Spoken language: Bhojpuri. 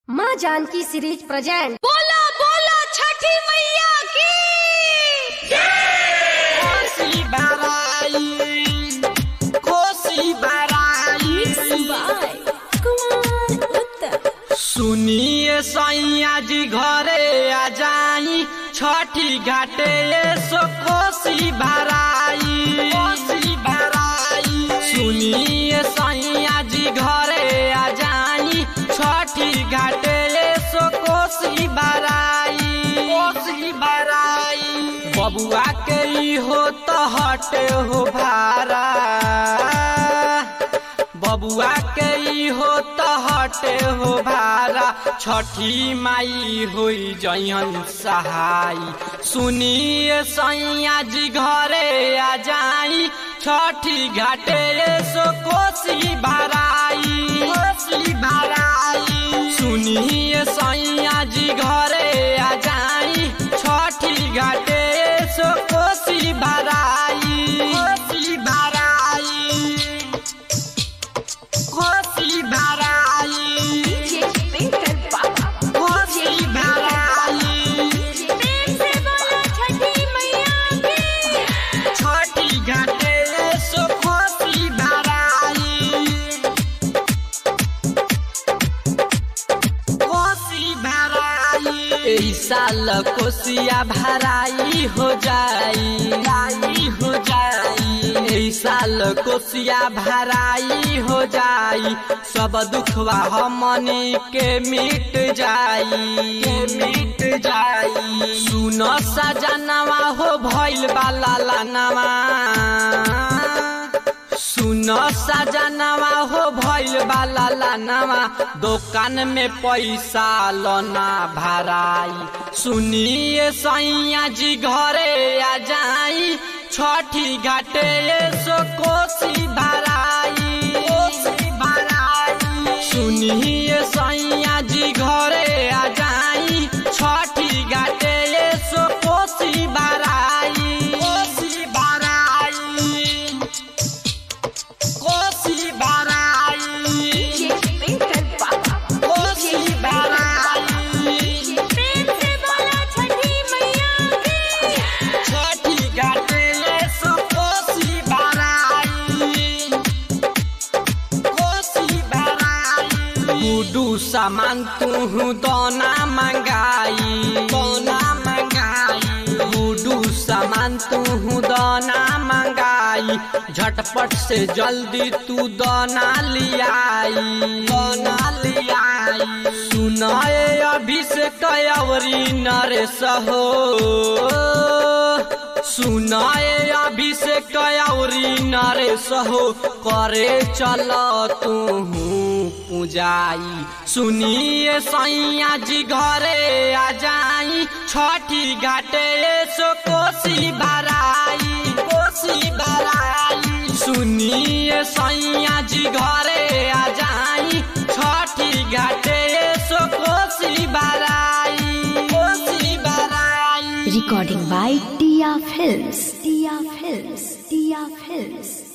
माँ जानकी सीरीज प्रेजेंट बोला बोला छठी मैया की कोसी बराई कोसी बराई सुनिए सैया जी घरे आ जाई छठी घाटे सो कोसी भराई कोसी भराई सुनिए सैया जी घरे आ जाई छठी घाटे सो कोसी भराई कोसी भराई बबुआ के ई हो तो हटे हो भारा बबुआ के ई हो त हटे हो भारा छठी माई होई जयन सहाय सुनिए सैया जी घरे आ जाई छठी घाटे सो कोसी भराई कोसी भराई सुनिए सैया जी घरे आ जाई छठी घाटे सो कोसी भराई कोसी भराई कोसी भराई कोसी भराई से बोला छठी मैया की छोटी घाटे सो कोसी भराई कोसी भराई एही साल कोसिया भराई हो जाई लाई हो जाई एही साल कोसिया भराई हो जाई सब दुखवा हमनी के मिट जाई के मिट जाई सुन सजनवा हो भइल बाला लानवा सुन सजनवा हो भइल बाला लानवा दुकान में पैसा लना भराई सुनिए सैया जी घरे आ जाई छठी घाटे सो कोसी भराई कोसी भराई सुनिए सैया जी घरे आ जाई छठी घाटे सो कोसी भराई कोसी भराई कोसी भराई कोसी भराई से बोला छठी मैया की छठी घाटे सो कोसी भराई कोसी भराई गुडू सामान तू दोना मंगाई दोना मंगाई गुडू सामान तू दोना मंगाई झटपट से जल्दी तू दोना लियाई दोना लियाई सुनाए अभिषेक अवरी नरेश हो सुनाए अभिषेक औरी नरेश हो करे चल तू पूजाई सुनिए सैया जी घरे आ जाई छठी घाटे सो कोसी भराई कोसी भराई सुनिए सैया जी घरे आ जाई छठी घाटे सो कोसी भराई कोसी भराई recording by Tiya films Tiya films Tiya films